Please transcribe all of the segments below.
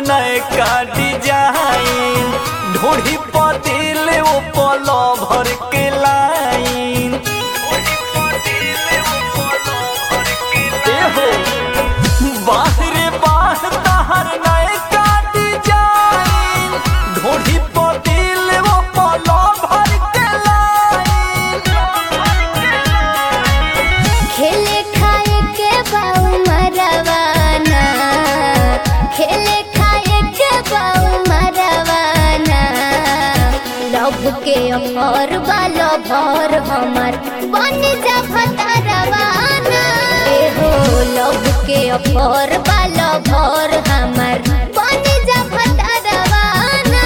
नए का डिजाइन ढोढ़ी पतिल वो पलो भर के लाइन ए हो बाहरे बाह तहर नए का डिजाइन ढोढ़ी पतिल वो पलो भर के लाइन खेले खाए के बाऊ मरवाना खेले खाए के बाऊ मरवाना लब के अमर बालो भर हमर बन जा भतरवाना ए हो लब के अमर बालो भर हमर बन जा भतरवाना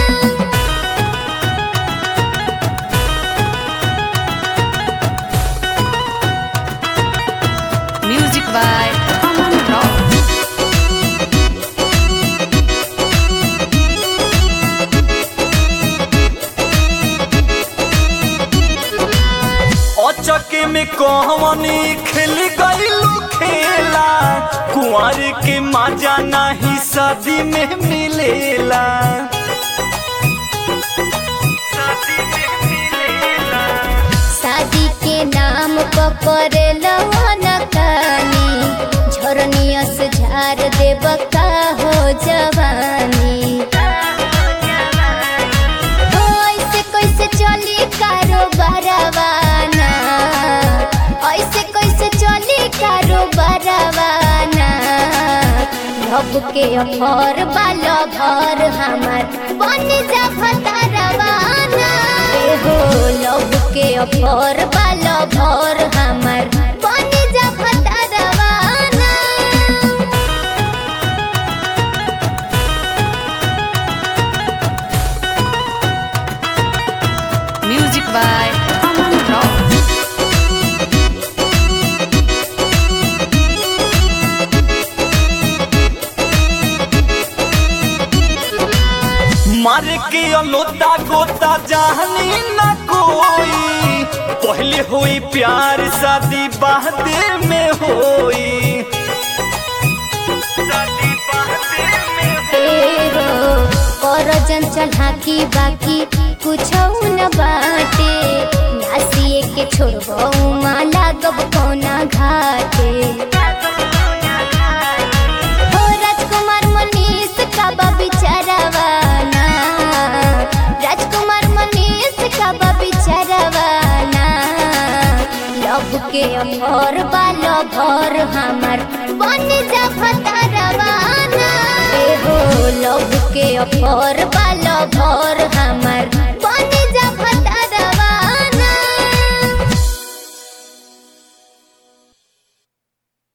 Music by Aman Rock. अचके में कहवनी खेल गईलू खेला कुंवर के मजा नहीं शादी में मिलेला शादी के नाम पकड़े नकानी झरनियस झार देव का हो जवानी हो ऐसे कैसे चली कारोबारवाना ऐसे कैसे चली कारोबारवाना लब के अफर बाल भर हमार बन जा भतारवाना ए हो लब के अफर बाल भर हमार बन जा भतारवाना Music by Aman Rock. मारे के अलोता गोता जानी न कोई पहले हुई प्यार शादी बादे में होई शादी बादे में एहो कर जंचल हाकी बाकी कुछ न बाटे नासिए के छोड़बो माला गब कोना घाटे हो राजकुमार मनीष का बा बिचारवाना राजकुमार मनीष का बा बिचारवाना लब के अमर बालो भर हमार बन जा भतारवाना ए हो लब के अमर बालो भर